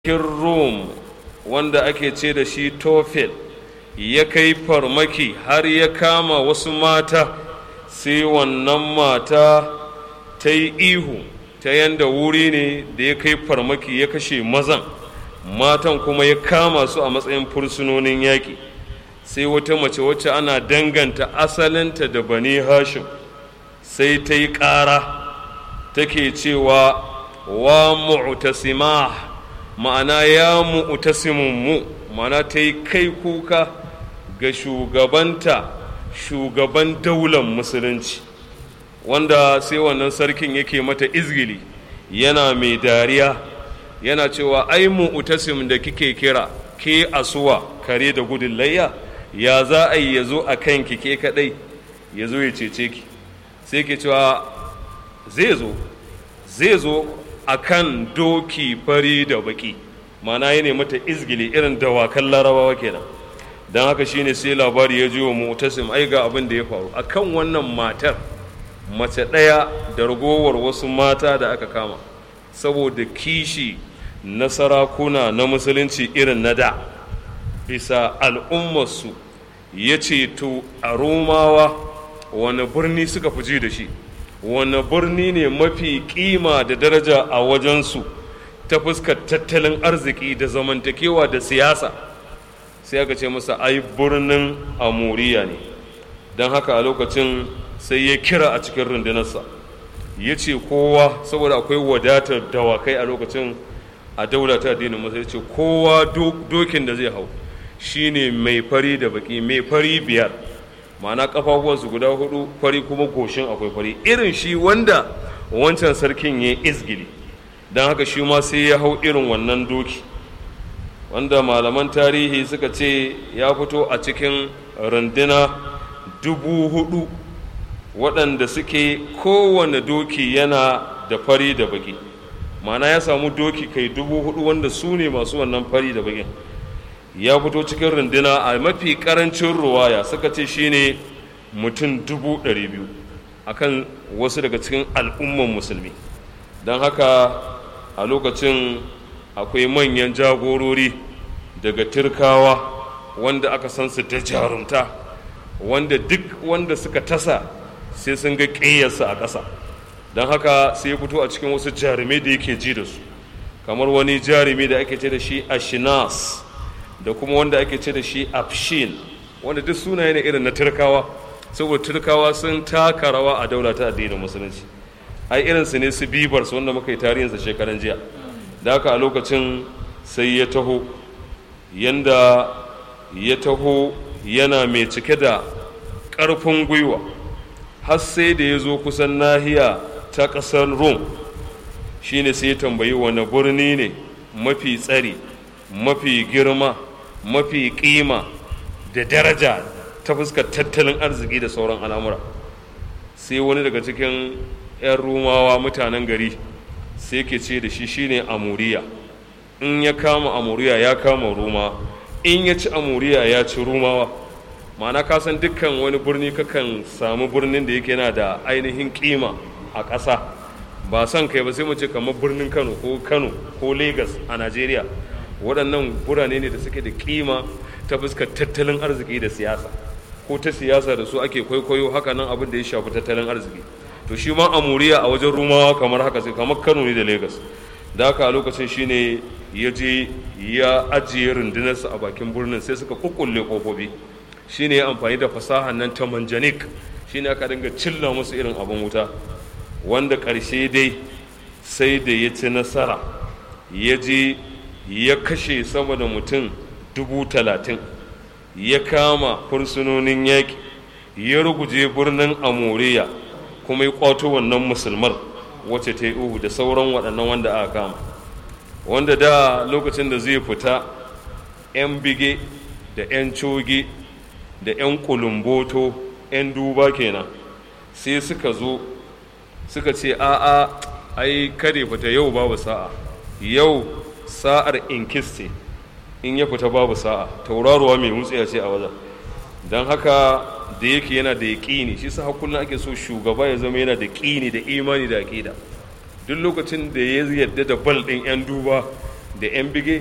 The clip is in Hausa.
rum wanda ake ce da shi tofel ya kai farmaki har ya kama wasu mata sai wannan mata ta yi ihu ta yanda wuri ne da ya kai farmaki ya kashe mazan matan kuma ya kama su a matsayin fursunonin yaƙi sai wata mace wacce ana danganta asalinta da bani hashim sai ta yi ƙara take cewa wa mu'tasimah ma'ana ya mu'tasimun mu ma'ana ta yi kai kuka ga shugabanta shugaban daular musulunci wanda sai wannan sarkin yake mata izgili yana mai dariya yana cewa ai mu'tasim da kike kira ke asuwa kare da gudun layya ya za a yi ya zo a kan ki ke kadai ya zo ya cece ki sai ke cewa zai zo zai zo a kan doki fari da baki mana ya ne mata izgili irin dawakan larabawa kenan don haka shine sai labari ya ji wa mutasim ai ga abin da ya faru a kan wannan matar mace ɗaya da ragowar wasu mata da aka kama saboda kishi na sarakuna na musulunci irin na da bisa al'ummarsu ya ce to a romawa wani birni suka fi ji da shi wani birni ne mafi kima da daraja a wajensu ta fuskar tattalin arziki da zamantakewa da siyasa sai aka ce masa ai birnin amuriya ne don haka a lokacin sai ya kira a cikin rundunarsa ya ce kowa saboda akwai wadatar dawakai a lokacin a daula ta addinin musulunci kowa dokin da zai hau shine mai fari da baki mai fari biyar ma'ana kafafuwansu guda hudu fari kuma goshin akwai fari irin shi wanda wancan sarkin ya izgili don haka shi ma sai ya hau irin wannan doki wanda malaman tarihi suka ce ya fito a cikin runduna dubu hudu waɗanda suke kowane doki yana da fari da baki ma'ana ya samu doki kai dubu hudu wanda su ne masu wannan fari da bakin ya fito cikin runduna a mafi karancin ruwaya suka ce shine mutum dubu ɗari biyu akan wasu daga cikin al'umman musulmi don haka a lokacin akwai manyan jagorori daga turkawa wanda aka san su da jarumta wanda duk wanda suka tasa sai sun ga ƙeyarsa a ƙasa don haka sai ya fito a cikin wasu jarumai da yake ji da su kamar wani jarumi da ake ce da shi ashinas da kuma wanda ake ce da shi afshin wanda duk sunaye ne irin na turkawa saboda turkawa sun taka rawa a daula ta addinin musulunci ai irin su ne su bibars wanda muka yi tarihinsa shekaran jiya da haka a lokacin sai ya taho yanda ya taho yana mai cike da ƙarfin gwiwa har sai da ya zo kusan nahiya ta ƙasar rome shine sai ya tambayi wani birni ne mafi tsari mafi girma mafi kima da daraja ta fuskar tattalin arziki da sauran al'amura sai wani daga cikin 'yan rumawa mutanen gari sai ke ce da shi shine amuriya in ya kama amuriya ya kama ruma in ya ci amuriya ya ci rumawa ma'ana ka san dukkan wani birni kakan samu birnin da yake yana da ainihin kima a ƙasa ba son kai ba sai mu ce kamar birnin kano ko kano ko lagos a najeriya waɗannan birane ne da suke da kima ta fuskar tattalin arziki da siyasa ko ta siyasa da su ake kwaikwayo haka nan abin da ya shafi tattalin arziki to shi ma amuriya a wajen rumawa kamar haka sai kamar kano ne da lagos da haka a lokacin shine ya je ya ajiye rundunarsa a bakin birnin sai suka kukkulle kofofi shine ya amfani da fasahan nan ta manjanik shine aka dinga cilla musu irin abin wuta wanda ƙarshe dai sai da ya ci nasara ya je ya kashe sama da mutum dubu talatin ya kama fursunonin yaƙi ya ruguje birnin amoriya kuma ya kwato wannan musulmar wacce ta yi uhu da sauran waɗannan wanda aka kama wanda da lokacin da zai fita 'yan bige da 'yan coge da 'yan kulumboto 'yan duba kenan sai suka zo suka ce a'a ai kare fita yau babu sa'a yau sa'ar inkiste in ya fita babu sa'a tauraruwa mai mutsiya ce a wajen don haka da yake yana da yaƙini shi sa kullum ake so shugaba ya zama yana da ƙini da imani da aƙida duk lokacin da ya yarda da bal ɗin 'yan duba da 'yan bige